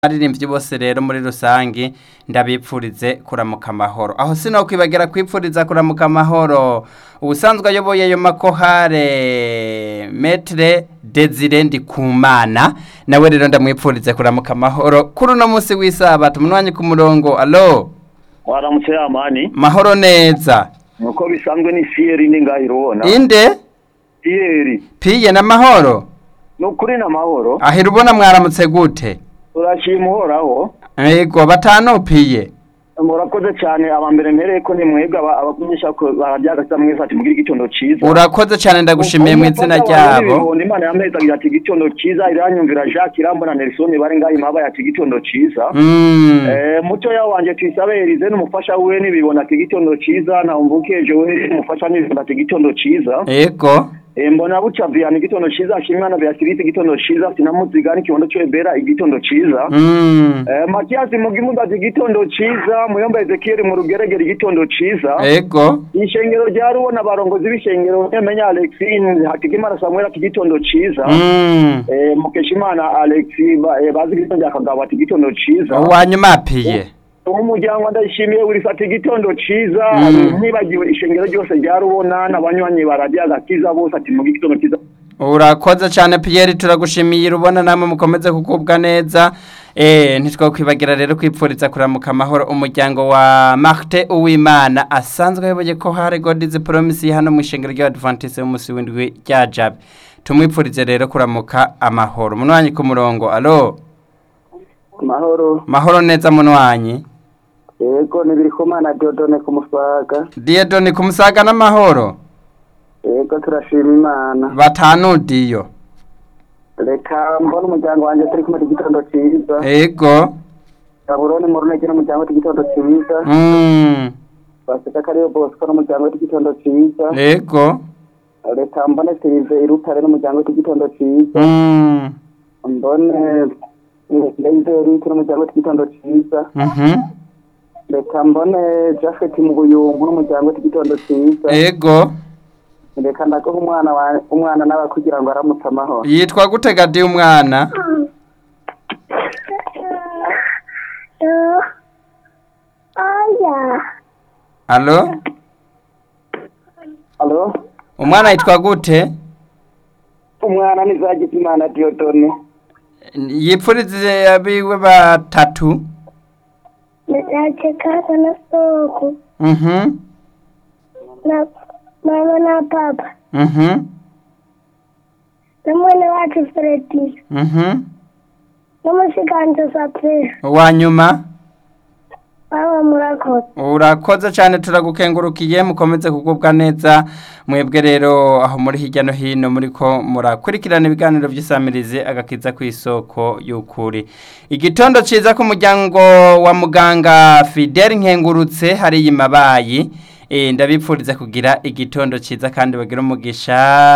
baririmbyi bose rero muri rusangi ndabipfurize kuramuka amahoro aho sinokwibagira kwipfuriza kuramuka amahoro ubusanzwe ayoboye ayo makohare metre desire ndikumana nawe rero ndamwipfurize kuramuka amahoro kuri uno munsi w'isabato umunwanyi ku murongo alo waramutse yamani mahoro neza nuko bisanzwe ni siyeri ni ngaho irubona inde siyeri piye n'amahoro ni ukuri n'amahoro ahera ubona mwaramutse gute turashima uhoraho yego batanu piye murakoze cyane abambere mpereye ko ni mwebwe aba- abakunyisha ko barabyagasa mwese ati mugire igitondo cyiza urakoze cyane ndagushimiye mu izina ryabo imana yameza agira ati igitondo cyiza iranyumvira jacques irambona nelson bari ngaho imaba ati igitondo cyiza Mm. Eh, mutoya wanje tuyisabe Elize n'umufasha wiwe nibibona ati igitondo cyiza na umvukeje we n'umufasha nibibona ati igitondo cyiza yego Eh, mbona buca viana igitondo ciza ashimwana beatrice igitondo ciza sinamuziga n'ikibondo c'ebera igitondo ciza Mm. eh, matiyasi mugimudazi igitondo ciza muyomba ezekieli mu rugeregere igitondo ciza yego ishengero rya rubona abarongozi b'ishengero nemenya alexine hatigimana samuel ati igitondo ciza Mm. eh, mukeshimana alex ba, eh, bazi igitondo rya kagabo ati igitondo ciza uwanyuma piye umuryango ndayishimiye buri fata igitondo ciza Mm. ntibagiwe ishengero ryose rya rubona n'abanywanyi baradiyo agakiza bose ati mu gitondo ciza urakoze cyane piyeri turagushimiye urubona namwe mukomeze kugubwa neza eh ntitwakwibagira rero kwipfuriza kuramuka amahoro umuryango wa Martin Uwimana asanzwe ayoboye ko hari God is promise hano mu ishengero ry'Adventiste y'umunsi w'indwi rya Jabe tumwipfurize rero kuramuka amahoro munwanyi ku murongo alo mahoro mahoro neza munwanyi yego nibirikumana diodone ku musaga Diedoni kumusaga n'amahoro yego turashima imana batanu diyo reka mbona umuryango wanjye turi kumwe igitondo cyiza ego gaburoni mu runege n'umuryango w'igitondo cyiza mm. baseka kariyo bosco n'umuryango w'igitondo cyiza ego reka mbone sirive irutare n'umuryango w'igitondo cyiza mm. mbone leizerike n'umuryango w'igitondo cyiza mhm reka mbone jafet mu buyumbu n'umuryango w'igitondo cyiza ego reka ndaguha umwana wa- umwana nawe kugira ngo aramutse amahoro yitwa gute gadi umwana alo alo umwana yitwa gute umwana nizagize imana diodone yipfurize abiwe batatu nachekana na soko mhm na mama na papa mhm na mwene wacu Fredi mhm n'umushikanje Sapphire uwanyuma baba murakoze urakoze cyane turagukengurukiye mukomeze kugubwa neza mwebwe rero aho muri hirya no hino muri ko murakurikirana ibiganiro by'isamirizi agakiza ku isoko y'ukuri igitondo cyiza ku muryango wa muganga fidel nkengurutse hariya imabayi Eh, ndabipfuriza kugira igitondo cyiza kandi bagira umugisha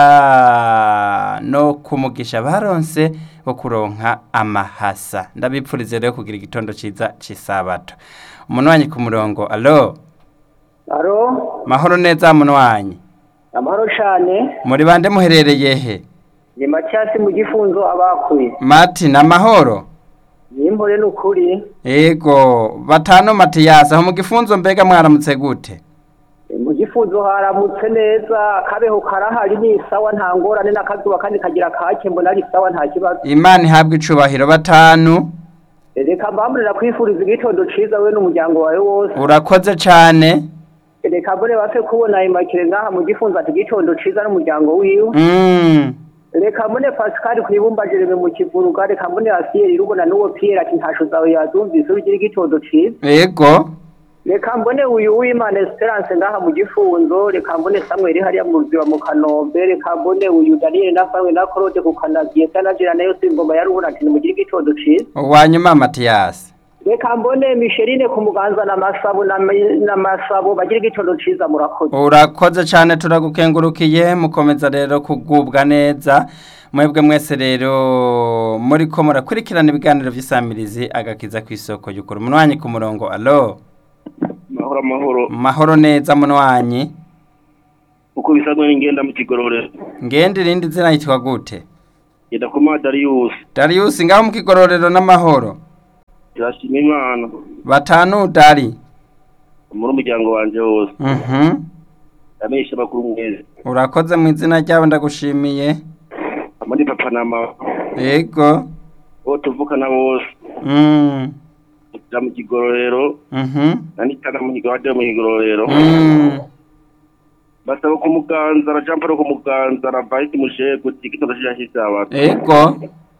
no kumugisha baronse wo kuronka amahasa ndabipfuriza rero kugira igitondo cyiza cy'isabato umunwanyi ku murongo alo alo mahoro neza munwanyi amahoro cyane muri bande muherereye he ni macyasi mu gifunzo abakuye mati na mahoro nimpore n'ukuri ego batanu matiyasi aho mu gifunzo mbega mwaramutse gute mu gifunzo haramutse neza akabeho karahari ni sawa nta ngorane n'akazuba kandi kagira kake mbona ari sawa nta kibazo imana ihabwa icubahiro batanu reka mbamburira kwifuriza igitondo ciza we n'umuryango wawe wose urakoze cyane reka mbone bapfe kubona imakire ngaha mu gifunzo ati igitondo ciza n'umuryango wiwe mm. reka mbone pascal kwibumba jereme mu kivuruga reka mbone asiyeri rubona n'uwo pierre ati ntasho zawe yazumvise ubigira igitondo ciza ego reka mbone uyu w'imana esperance ngaha mu gifunzo reka mbone samuel hariya mu ruziba mu kanombe reka mbone uyu daniel na famwe na claude ku kanaziye tanajira nayo singoma ya rubona ati nimugire igitondo ciza uwanyuma matiyasi reka mbone micheline ku muganza na masabo na na masabo bagira igitondo ciza murakoze urakoze cyane turagukengurukiye mukomeza rero kugubwa neza mwebwe mwese rero muri ko murakurikirana ibiganiro by'isamirizi agakiza ku isoko y'ukuri umunwanyi ku murongo alo mahoro amahoro mahoro neza munwanyi uko bisanzwe n'ingenda mu kigororero ngende irindi zina yitwa gute genda ku ma dariyusi Darius ngaho mu kigororero n'amahoro turashima imana batanu udari muri umuryango wanje wose mhm ndamenyesha amakuru mwese urakoze mu izina ryabo ndagushimiye muri papa na mama yego bo tuvukana bose mm ja mu kigororero mhm nanitana mu kigororero mu kigororero mm basaba ku muganza na jean paul ku muganza na vahiti mushego tigitondo cyashyize abantu yego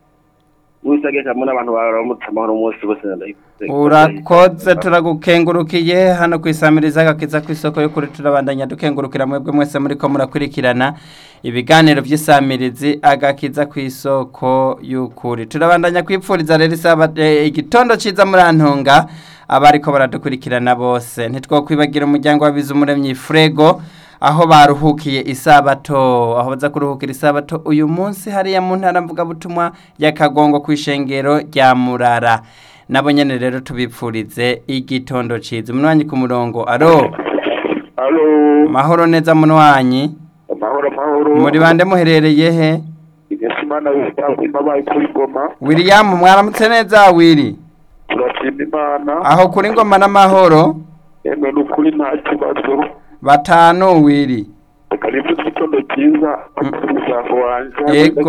wisage kamwe n'abantu baramutse amahoro umunsi bose ndayikuze urakoze turagukengurukiye hano ku isamiriza agakiza ku isoko yo kuri turabandanya dukengurukira mwebwe mwese muri ko murakurikirana ibiganiro by'isamirizi agakiza ku isoko y'ukuri turabandanya kwipfuriza rero isaba eh, igitondo cyiza muri antunga abariko baradukurikirana bose ntitwokwibagira umuryango wabize umuremyi frego aho baruhukiye isabato aho baza kuruhukira isabato uyu munsi hariya mu ntara mvugabutumwa y'akagongo ku ishengero rya murara nabo nyene rero tubipfurize igitondo ciza umunwanyi ku murongo aro alo mahoro neza munwanyi amahoro amahoro muri bande muherereye he imana ibabaye kuri goma william mwaramutse neza wiri turashima imana aho kuri ngoma n'amahoro emwe ni ukuri nta kibazo batanu wiri reka nimba igitondo cyiza umuryango wanjye Yego.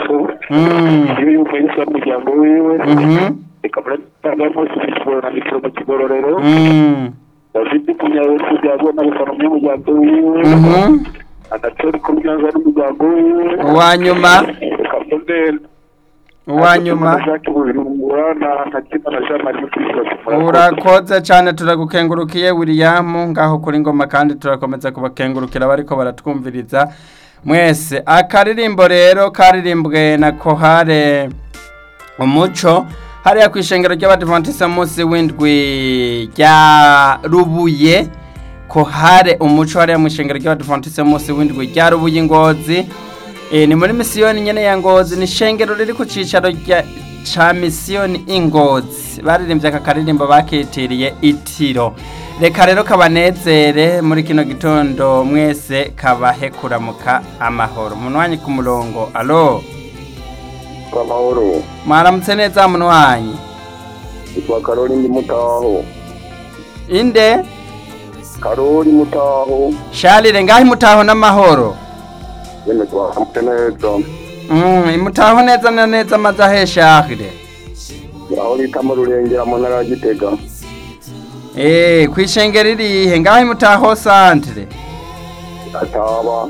Mm. iyo yumvise umuryango wiwe mhm reka muratanga munsi bishobora mikoro mu kigororero mm dafite kunyawese byagona gusana umuryango wiwe mhm agatori ku muryango n'umuryango wiwe uwanyuma reka mbone uwanyuma Jacques Bujumbura na Hakima na Jean Marie Mutuyisoko urakoze cyane turagukengurukiye william ngaho kuri ngoma kandi turakomeza kubakengurukira bariko baratwumviriza mwese akaririmbo rero karirimbwe na kohare umuco hariya ku ishengero ry'abadivantisite munsi w'indwi rya rubuye kohare umuco hariya mu ishengero ry'abadivantisite munsi w'indwi rya rubuye ingozi E, ni muri misiyoni nyene ya ngozi ni ishengero riri ku cicaro rya- ca misiyoni ingozi baririmbye aka karirimbo bakitiriye itiro reka rero kabanezere muri kino gitondo mwese kabahe kuramuka amahoro munwanyi ku murongo alo amahoro mwaramutse neza munwanyi yitwa Karoli ndi mutaho inde Karoli mutaho sharire ngaho imutaho n'amahoro yene twahamute neza mm, imutaho neza na neza amaze ahe sharire aho bita mu rurengera mu ntara ya Gitega Eh, kwishengero irihe ngaho imutaho santere ataba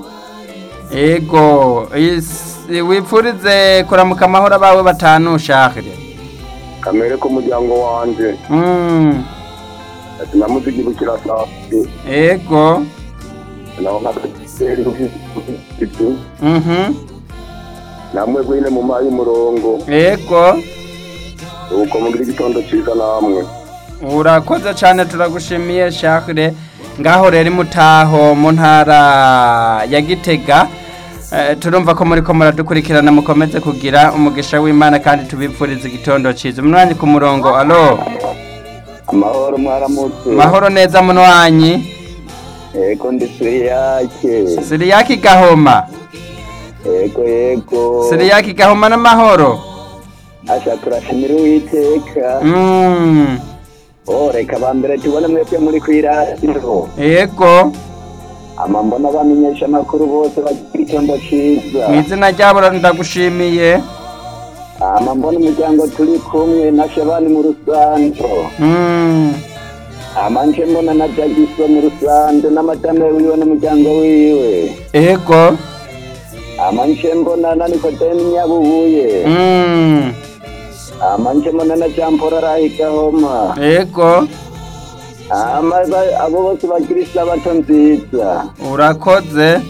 Ego, is- wipfurize kuramuka amahoro abawe batanu shahire. kamere k'umuryango wanje Mm. ati namuzigibukira safi Ego. naho nkateri ibyo Mhm. namwe gwine mu mayi umurongo Ego. uko mugira igitondo cyiza namwe Urakoze cyane turagushimiye shahire. Ngaho rero imutaho mu ntara ya Gitega. Eh, turumva ko muri ko muradukurikirana mukomeze kugira umugisha w'Imana kandi tubipfurize igitondo cyiza. Munwanyi ku murongo. Alo. amahoro mwaramutse Mahoro neza munwanyi. ego ndi siriyake Siriyaki Gahoma. ego yego Siriyaki Gahoma n'amahoro. asha turashimira uwiteka Mm. oh reka bambere tubone mwebwe muri kwiradiyo Ego. ama mbona bamenyesha amakuru bose bagira igitondo ciza mu izina ryabo ndagushimiye ama mbona umuryango turi kumwe na shabani mu rusanzo Mm. ama nje mbona na jagiso mu rusanzo n'amatame wiwe n'umuryango wiwe ego ama nje mbona na nikodemu nyabubuye Mm. ama nje mbona na jamporo arahigahoma ego ama ba- abo bose bagira isabato nziza urakoze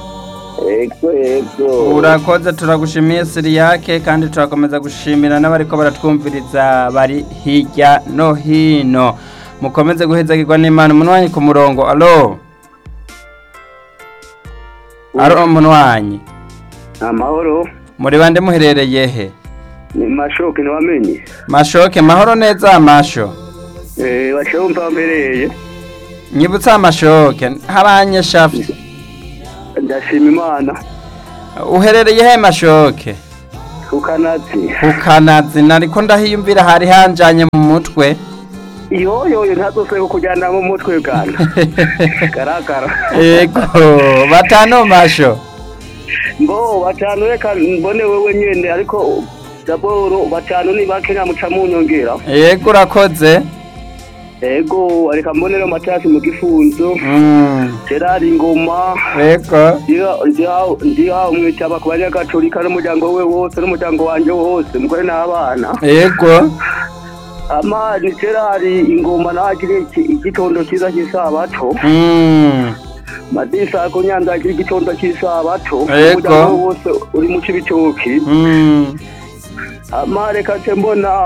ego ego urakoze turagushimiye siriyake kandi turakomeza gushimira n'abariko baratwumviriza bari hirya no hino mukomeze guhezagirwa n'imana umunwanyi ku murongo alo alo umunwanyi amahoro muri bande muherereye he ni mashoke ntiwamenye mashoke mahoro neza masho eh bashoke mpambereye nyibutsa amashoke haranyeshafi ndashima imana uherereye he mashoke ukanazi kukanazi nariko ndahiyumvira hari hanjanye mu mutwe iyo yo yo ntazose kukujyana mu mutwe bwana garagara ego batano masho ngo batanu reka mbone wewe nyene ariko daboro batanu ni bake ntamuca mu nyongera ego urakoze ego reka mbonero matasi mu gifunzo Mm, gerard ingoma ego ndiha umwitaba ku banyagatolika n'umuryango we wose n'umuryango wanje wose umugore n'abana ego amani gerard ingoma nagire igitondo cyiza cy'isabato Mm, madisa ko nyanza agira igitondo cy'isabato Ego. umuryango we wose uri mu cibitoki mm, ama reka nce mbona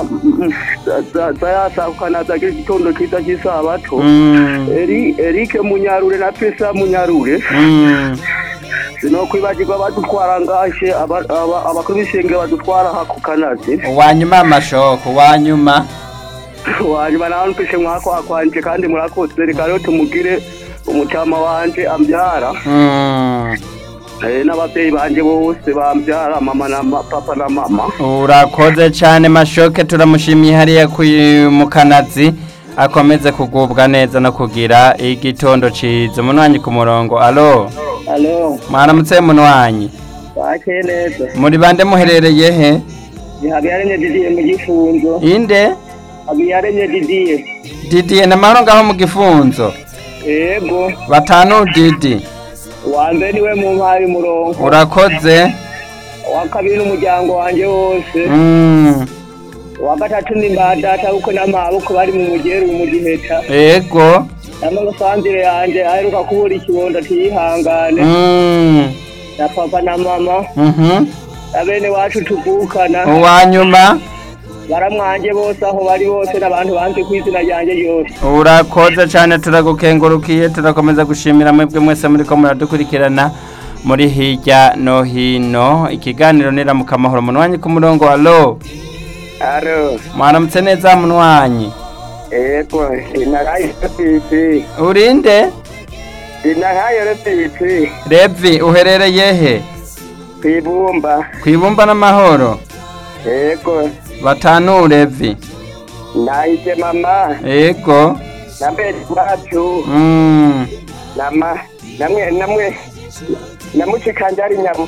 zayasakana agira igitondo cyiza cy'isabato mm, Eri- erike munyarure na pesa munyarure mm. sinokwibagirwa badutwara ngashe aba- aba- abakuru b'isenge badutwara aha ku kanazi wanyuma amashoko wanyuma wanyuma nawe mfishe mwako wakwanje kandi murakoze reka rero tumugire umutama wanje ambyara Mm, Eh, n'ababyeyi banje bose bambyara mama na ma- papa na mama urakoze cyane mashoke turamushimiye hariya ku- mu kanazi akomeze kugubwa neza no kugira igitondo ciza umunwanyi ku murongo alo alo mwaramutse munwanyi bakeye neza muri bande muherereye he habiyaremye didiye mu gifunzo inde habiyaremye didiye didiye namahoro ngaho mu gifunzo yego batanu didi uwa mbere niwe mu mpaye umurongo urakoze uwa kabiri n'umuryango wanje wose Mm, uwa gatatu ni mbadata kuko n'amaboko bari mu mugeru mu giheta ego n'amasanzire yanje aheruka kubura ikibondo tiyihangane Mm, na papa na mama mhm. na bene wacu tuvukana uwanyuma baramwanje bose aho bari bose n'abantu banze ku izina ryanjye ryose urakoze cyane turagukengurukiye turakomeza gushimira mwebwe mwese muri ko muradukurikirana muri hirya no hino ikiganiro niramuka amahoro munwanyi ku murongo alo aro mwaramutse neza munwanyi ego inakayo repiti urinde inakayo repiti revi uherereye he kwibumba kwibumba n'amahoro ego batanu revi nahise mama ego na mbere wacu mm. nama namwe namwe namushikanje ari nyamu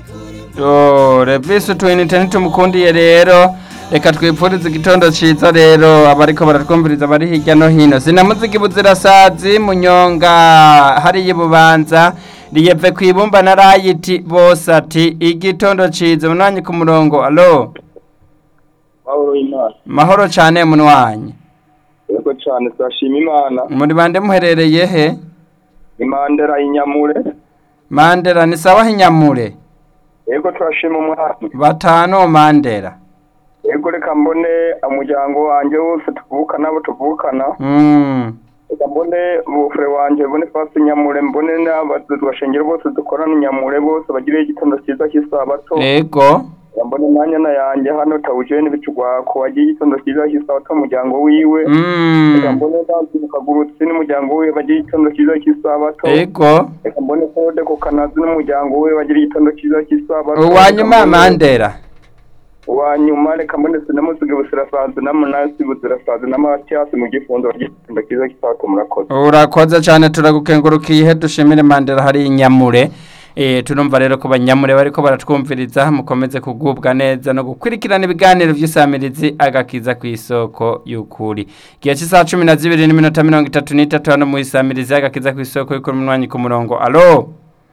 Oh, revisi utwinite ntitumukundiye rero reka twipfurize igitondo ciza rero abariko baratwumviriza bari hirya no hino sinamuzigi buzirasazi munyonga hariya ibubanza riyeve kwibumba na rayiti bose ati igitondo ciza munwanyi ku murongo alo Pawulo Imana mahoro cane munwanyi yego cyane turashima Imana muri bande muherereye he imandera inyamure mandera ni sawa hinyamure yego turashima umwami batanu mandera yego reka mbone umuryango wanjye wose tuvukana abo tuvukana mm. reka mbone bufure wanjye mbone fasi nyamure mbone n'abashengero bose dukorana inyamure bose bagire igitondo cyiza cy'isabato ego reka mbone nanyana yanjye hano tawujeni bicugwako wagiye igitondo cyiza cy'isabato umuryango wiwe reka mm. mbone nansi mukagurutsi n'umuryango wiwe bagira igitondo cyiza cy'isabato ego reka mbone kode ku kanazi n'umuryango we bagira igitondo cyiza cy'isabato uwanyuma Reka mbone- mandera uwanyuma reka mbone sinamusiga busirasazi n'amunasi buzirasazi n'amatiyasi mu gifundo bagira igitondo cyiza cy'isabato murakoze urakoze cyane turagukengurukiye dushimire mandera hari inyamure Eh, turumva rero ko banyamure bariko baratwumviriza mukomeze kugubwa neza no gukurikirana ibiganiro vy'isamirizi agakiza ku isoko y'ukuri igihe cy'isaha cumi na zibiri n'iminota mirongo itatu n'itatu hano mu isamirizi agakiza ku isoko y'ukuri munwanyi ku murongo alo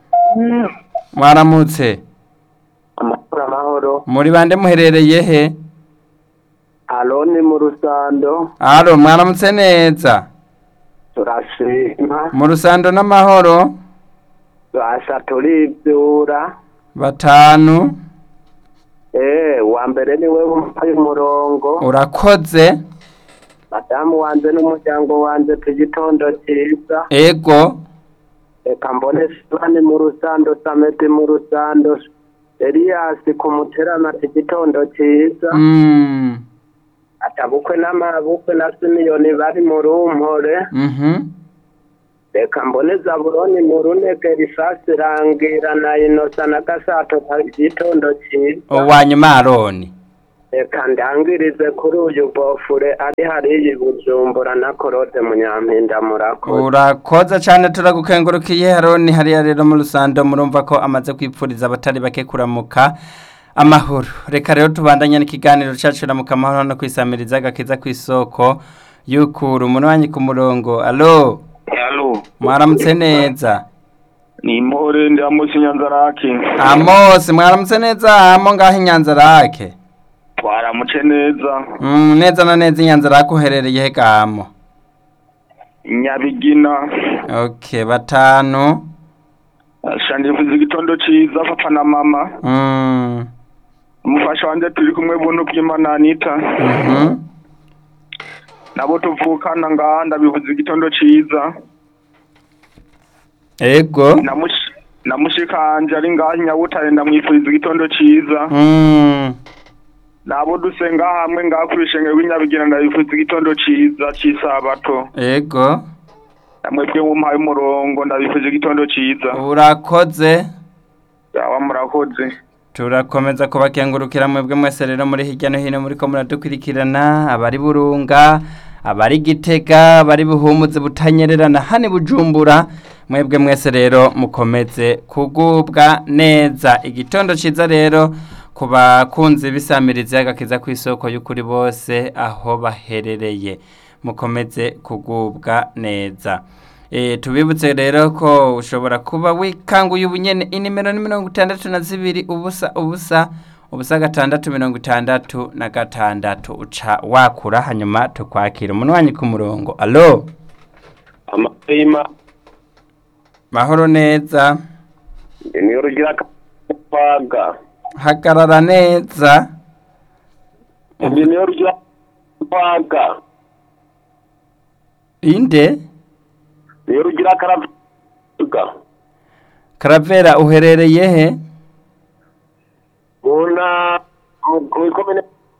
mwaramutse amahoro amahoro muri bande muherereye he aloni mu rusando alo mwaramutse neza turashima mu rusando n'amahoro turasha turibyura batanu eh uwa mbere niwe wumvaye umurongo urakoze madamu wanje n'umuryango wanje tugitondo cyiza ego reka mbone sibani mu rusando sameti mu rusando eliyasi ku muterama tugitondo cyiza mm. atabukwe n'amabukwe na simiyoni bari mu rumpore mhm reka mbone zaburoni mu runeke risasi rangira na inosa na gasato igitondo cyiza uwa nyuma aroni reka ndangirize kuri uyu bofure ari hariya i bujumbura na korode munyampinda murakoze urakoze cyane turagukengurukiye aroni hariya rero mu rusando murumva ko amaze kwipfuriza abatari bake kuramuka amahoro reka rero tubandanye n'ikiganiro cyacu ramuka amahoro no kwisamiriza agakiza ku isoko y'ukuru umuntu wanyu ku murongo alo halo mwaramutse neza ni impore ndi amosi nyanzaraki Amos mwaramutse neza amo ngaho inyanza rake twaramuce neza mm, neza na neza inyanza rake uherereye he gamo nyabigina okay batanu shandivuze igitondo ciza papa na mama mm. umufasha wanje turi kumwe buntu bw'imana anita mhm nabo tuvukana ngaha ndabivuze igitondo ciza ego Namush- namushikanje ari ngaha nyabutare ndamwifuriza igitondo ciza mm. nabo dusenga hamwe ngaha ku rushenge rw'inyabigina ndabifuriza igitondo ciza c'isabato ego namwebwe mumpaye umurongo ndabifuriza igitondo ciza urakoze yaba murakoze turakomeza kubakengurukira mwebwe mwese rero muri hirya no hino muri ko muradukurikirana abari burunga abari gitega abari buhumuze butanyererana hani bujumbura mwebwe mwese rero mukomeze kugubwa neza igitondo ciza rero ku bakunzi bisamiriza agakiza ku isoko y'ukuri bose aho baherereye mukomeze kugubwa neza E, tubibutse rero ko ushobora kuba wikanguye ubunyene inimero ni mirongo itandatu na zibiri ubusa ubusa ubusa gatandatu mirongo itandatu na gatandatu uca wakura hanyuma tukwakira umuntu wanyu ku murongo alo amahema mahoro neza niyo rugira kwaga hagarara neza ibyo niyo rugira kwaga inde niyo rugira karavuga karavera uherereye he muna mu ikomine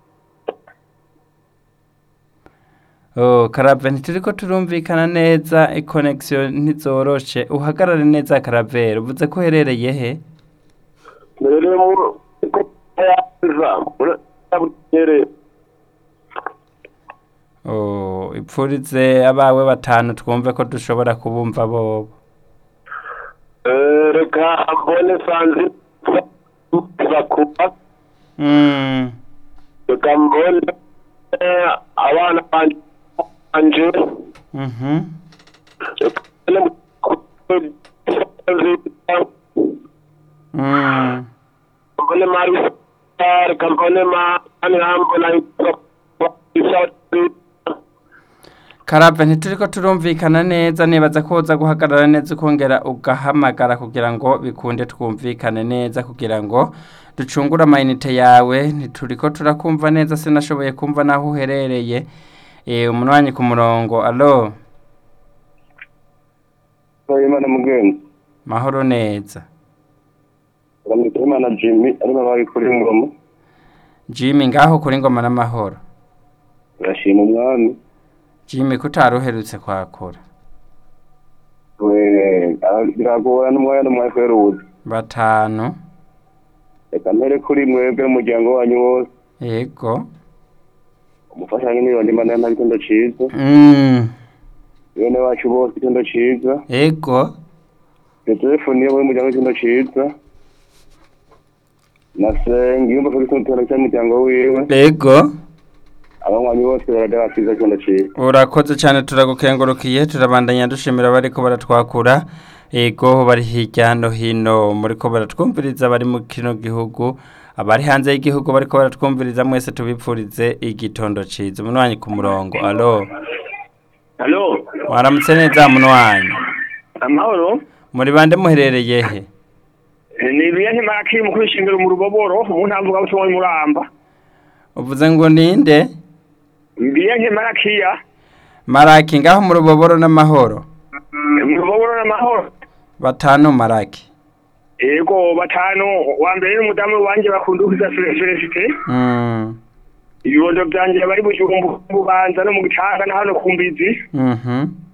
Oh, karave ntituriko turumvikana neza ikonegisiyo ntizoroshe uhagarare neza karavera uvuze ko uherereye he mbere mu yaza muri Oh, ipfurize abawe batanu twumve ko dushobora kubumva bobo reka mbone sanzi bakuba Mm, reka mbone abana banje mhm. reka mbone Mm, mbone mari reka mbone mani hambona karave ntituriko turumvikana neza nibaza ko uza guhagarara neza ukongera ugahamagara kugira ngo bikunde twumvikane neza kugira ngo ducungure amayinite yawe ntituriko turakumva neza sinashoboye kumva naho uherereye Eh, umuntu wanyu ku murongo alo imana mugenzi mahoro neza uramwita imana jimmy arimo abari kuri ngoma jimmy ngaho kuri ngoma n'amahoro urashima umwami jimmy kutari uherutse kwakura we biragora n'umwanya n'umwanya kubera ubuzi batanu reka mpere kuri mwebwe n'umuryango wanyu wose yego umufasha nk'imiliyoni imana nta gitondo ciza mm. bene wacu bose igitondo ciza yego telefoni yewe y'umuryango w'igitondo ciza na senga yumva ko igitondo cy'umuryango wiwe yego abanywanyi bose baragarasiza igitondo ciza urakoze cyane turagukengurukiye turabandanya dushimira bariko baratwakura yego bari hirya no hino muriko baratwumviriza bari mu kino gihugu abari hanze y'igihugu bariko baratwumviriza mwese tubipfurize igitondo ciza umuntu wanyu ku murongo alo halo waramutse neza muntu wanyu amahoro muri bande muherereye he ni ibihe ntimakiri mu kwishingiro mu ruboboro mu ntamvuga butumwa muramba uvuze ngo ninde ibihe ntimarakiya maraki ngaho mu ruboboro n'amahoro mu ruboboro n'amahoro batanu maraki yego batanu wa mbere n'umudamu wanjye bakunda uhiza felicite mm. ibibondo byanjye bari mu gihumbi bubanza no mu gicanga na hano ku mbizi mhm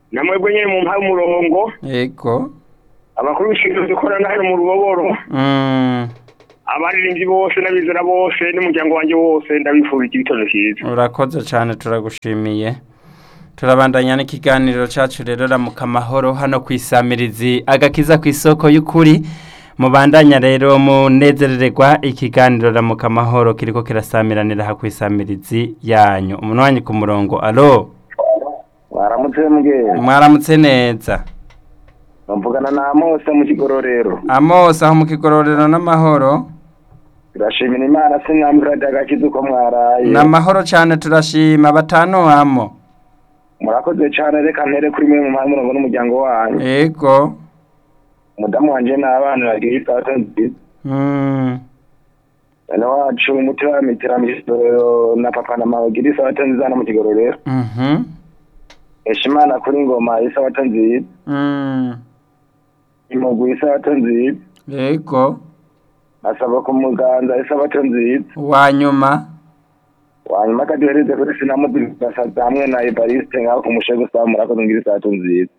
namwebwe nyine mu mpaye umurongo yego abakuru b'ishinzwe dukorana hano mu ruboboro Mm, abaririmbyi bose n'abizera bose n'umuryango wanjye wose ndabifurije igitondo cyiza urakoze cyane turagushimiye turabandanya n'ikiganiro cyacu rero ramuka amahoro hano ku isamirizi agakiza ku isoko y'ukuri mubandanya rero munezerererwa ikiganiro ramuka amahoro kiriko kirasamiranira ha ku isamirizi yanyu umuntu wanyu ku murongo alo waramutse mbwe mwaramutse neza mvugana na Mose mu kigororero amose aho mu kigororero n'amahoro turashimira imana sinamvura agakiza uko mwaraye n'amahoro cyane turashima batanu hamo murakoze cyane reka ntere kuri mwe mu mpamvu murongo n'umuryango wanyu yego umudamu wanje n'abana bagira isato nziza Mm, bene wacu umutima w'imiterambere na papa na mama bagira isato nziza no mu kigororero mhm, esha imana kuri ngoma isato nziza mm, imugwi isato nziza yego asaba ku muganza isato nziza wanyuma wanyuma akaduhereze kuri sinamuzigasaza hamwe na evariste ngaho ku mushego usaba murakoze ngira isato nziza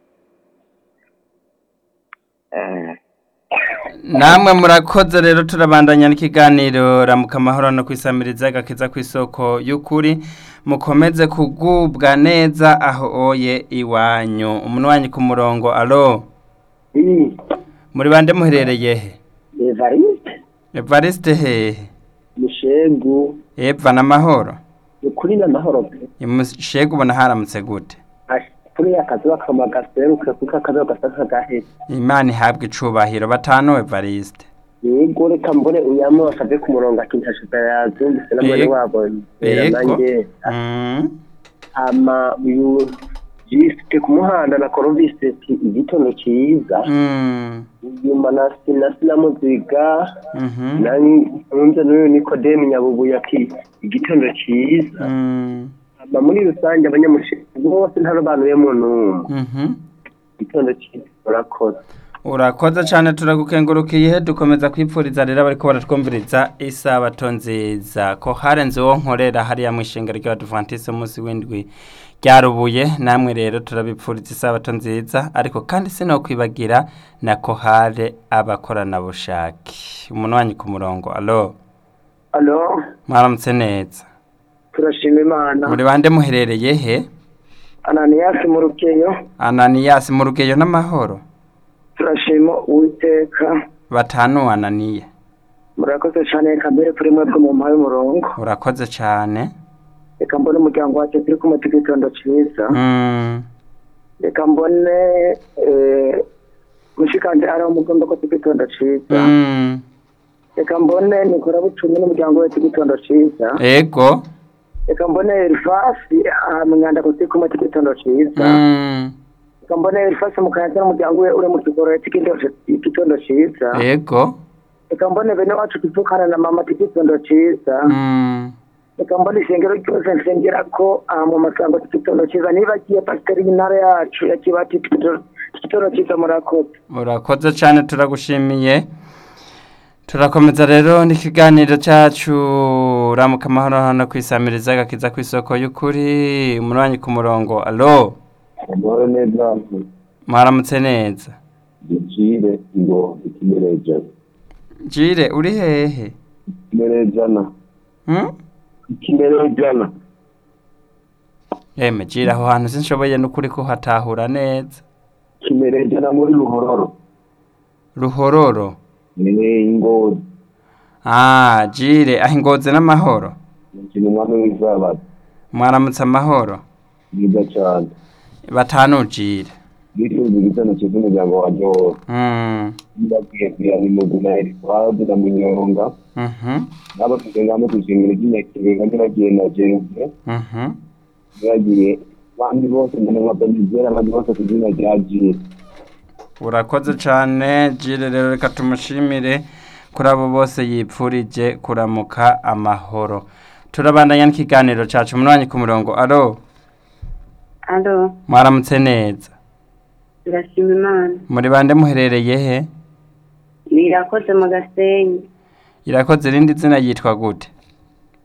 Eh. namwe murakoze rero turabandanya n'ikiganiro ramuka amahoro no kwisamiriza agakiza ku isoko y'ukuri mukomeze kugubwa neza aho oye iwanyu umuntu wanyu ku murongo alo muri bande muherereye he evariste evariste hehe mushegu eva n'amahoro ni kuri n'amahoro pe imushega ubona haramutse gute kuri akazuba kama gaseruka kuko akazuba gasa nk'agaheze imana ihabwa icubahiro batanu evariste yego reka mbone uyamo basabye ku murongo ati ntashiza yazumvise na mwene Yego. wabo yego nanjye Mm, hama uyu jisite ku muhanda na korobisi ati igitondo cyiza mm, nyuma na sina sinamuziga mhm, nunze n'uyu nikodemu nyabubuye ati igitondo cyiza mm, hama muri rusange abanyamushinga bose ntarobanuyemo n'umwe mhm. igitondo cyiza murakoze urakoze cyane turagukengurukiye dukomeza kwipfuriza rero abariko baratwumviriza isabato nziza ko harenze uwo nkorera hariya mu ishinga ry'abadivantisi umunsi w'indwi ryarubuye namwe rero turabipfuriza isabato nziza ariko kandi sinokwibagira na kohare abakoranabushake umuntu wanyu ku murongo alo alo mwaramutse neza turashima imana muri bande muherereye he ananiyasi mu rukeyo ananiyasi mu rugeyo n'amahoro turashima uwiteka batanu ananiya murakoze cyane reka mbere kuri mwebwe mu mpaye umurongo urakoze cyane reka mbone umuryango wacu turi kumwe tw'igitondo cyiza Mm, reka mbone eh, mushikanje ari umugomba ko tw'igitondo cyiza mm. reka mbone nikora bucumi n'umuryango we tw'igitondo cyiza ego reka mbone elifasi mwanda ko turi kumwe tw'igitondo cyiza Mm, reka mbone elifasi mukanyaza n'umuryango we uri mu kigoro tw'igitondo cyiza ego reka mbone bene wacu tuvukana na mama tw'igitondo cyiza Mm, reka mbona isengero ryose nsengera ko aha mu masango tw'igitondo cyiza niba agiye pasiteri y'intara yacu ya kibati tw'igitondo cyiza murakoze urakoze cyane turagushimiye turakomeza rero n'ikiganiro cyacu ramuka amahoro hano kwisamiriza agakiza ku isoko y'ukuri umunywanyi ku murongo alo amahoro neza mwaramutse neza gicire ngo ikimerejana jire uri hehe ikimerejana Hmm? ikimerejana Eme jire aho hantu sinshoboye n'ukuri kuhatahura neza ikimerejana muri ruhororo ruhororo ni ingozi ah jire aho ingoze n'amahoro ikintu umwami w'izabato mwaramutse amahoro bwiza cyane batanu jire bifuza igitondo cyiza umuryango wanjye wose Mm, ndabwiye kuyana imuguna erifazi na munyonga mhm, n'abafite ngamba kushimira iby'inyakibenga ntibagiye na jeruve mhm. ntibagiye abandi bose n'ababanizera abandi bose ku izina rya jire urakoze cyane jire rero reka tumushimire kuri abo bose yipfurije kuramuka amahoro turabandanya n'ikiganiro cyacu umunwanyi ku murongo alo alo mwaramutse neza turashima imana muri bande muherereye he birakoze mu gasenyi irakoze irindi zina yitwa gute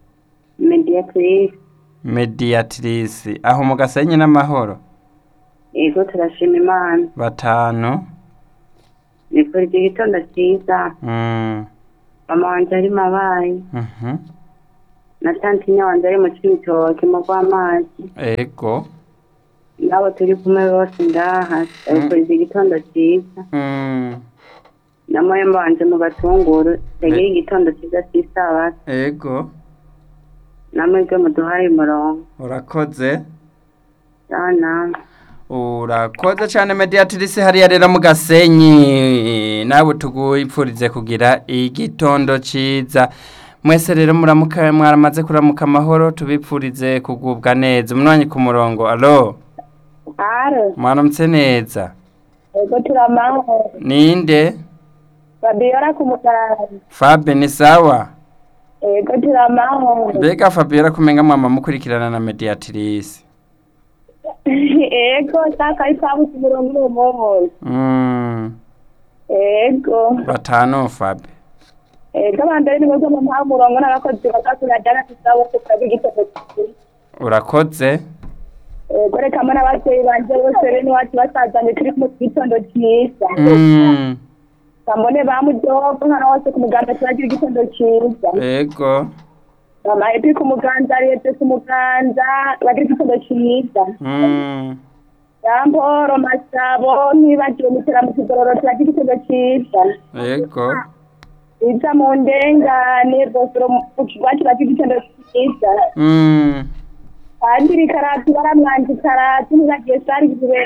mediatrice mediatrice aho mu gasenyi n'amahoro Ego turashima Imana. batanu Nifurije igitondo cyiza. mm. Mama wanje ari mabayi. mhm. Na tantinya wanje ari mu Cibitoke mu rw'amazi. ego Nabo turi kumwe bose ngaha. Nifurije igitondo cyiza. mm. Na mwemba wanje mu gatunguru. Tegera igitondo cyiza cy'isabato. ego Namwe bwe muduhaye umurongo. urakoze Sawa namwe. urakoze cyane mediatrice hariya rero mu gasenyi nawe tugupfurize kugira igitondo cyiza mwese rero muramuka mwaramaze kuramuka amahoro tubipfurize kugubwa neza umwanya ku murongo alo Aro, mwaramutse neza ego turamahoro. ninde Fabiola ku muganga. fabe ni sawa Ego turamahoro. mbega fabiola kumenga mwama mukurikirana na mediatrice Ego saka isabu ku murongo uwo muhoro. mm. Ego. batanu fabe Ego abambere ni mwebwe mu mpaha umurongo n'abakozi bakakurajana isabu kukaga igitondo cyiza. urakoze Ego reka mbona ababyeyi banje bose rero n'iwacu basazanye turi mu gitondo cyiza. mm. Bambone bamudogo nkana wose ku muganda turagira igitondo cyiza. ego Mama epi ku muganza leta ku muganza bagira igitondo cyiza. mm. Yamporo masabo ntibagiwe mutera mu kigororo turagira igitondo cyiza. ego Iza mu ndengane bosoro mu kigwacu bagira igitondo cyiza. mm. Kandi rikaratu baramwanza ikaratu ntibagiye sari